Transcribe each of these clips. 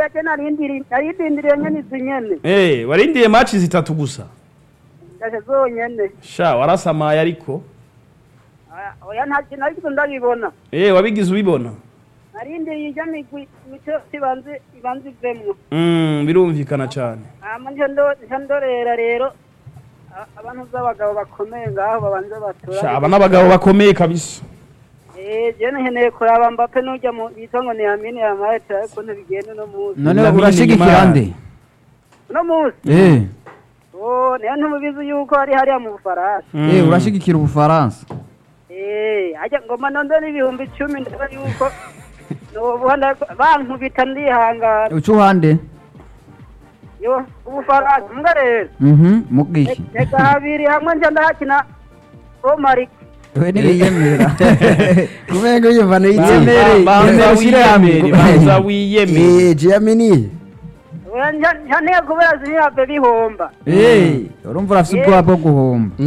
oya je narindiri narindindiriye nyene izi nyene Eh, warindiye match zitatu gusa ndashe zonyene sha warasamaye ariko Oya, oya nta kintu ariko ndabibona Eh, wabigize ubibona narindiriye ijya migwi imico ibanze ibanze ivemwo Mm, birumvikana cyane hama nje ndo- nje ndorera rero a- abantu b'abagabo bakomeye ngaho babanze batora sha aba n'abagabo bakomeye kabisa Eh, je nkeneye kuraba Mbappe n'urya mu bita ngo ni Yamini Yamal ariko ntibigenda uno munsi none Lamine urashigikira Yamal. nde uno munsi eh oh niyo ntimubizi yuko hari hariya mu Bufaransa eh urashigikira ubufaransa Eh, ajya ngoma nondora ibihumbi icumi ndaba yuko nobuhanda bankubita ndihangana uca uhande yo ubufaransa mbwa rero mhm mubwiki reka habiri hamwe nje ndahakina omari we ntibiyemera kumenga yumva Yemere, nayitsinda banza yemere ushyire hamwe. wiyemere banza wiyemere eh Giamini nyaneye kubera ziniyabe bihomba eh urumva urafite ubwoba bwo guhomba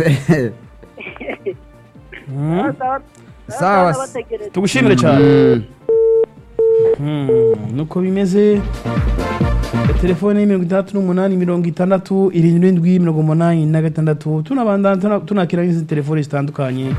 Mm. Sawa. bategereje tugushimire cyane Mm, nuko bimeze telefone mirongo itandatu n'umunani mirongo itandatu irindwi mirongo umunani na gatandatu tunabandana tuna- tunakira n'izindi telefone zitandukanye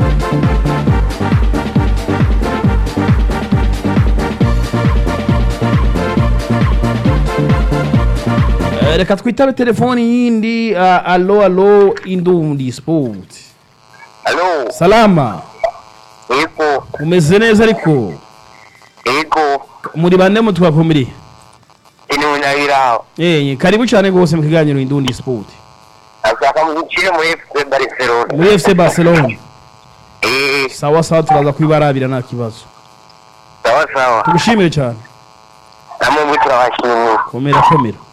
Eh, reka twitabe telefoni yindi ah, alo alo indundi sport Alo, salama yego, umeze neza ariko yego, muri bande mutwakumiri inunabiraho. Eh, karibu cyane rwose mu kiganiro Indundi Sport. Ashaka mugukire muri FC Barcelona. Muri FC Barcelona. Eh, Sawa sawa turaza kwibarabira nta kibazo. sawa sawa. Tugushimire cyane. Namwe muri turabashimiye. Komera komera.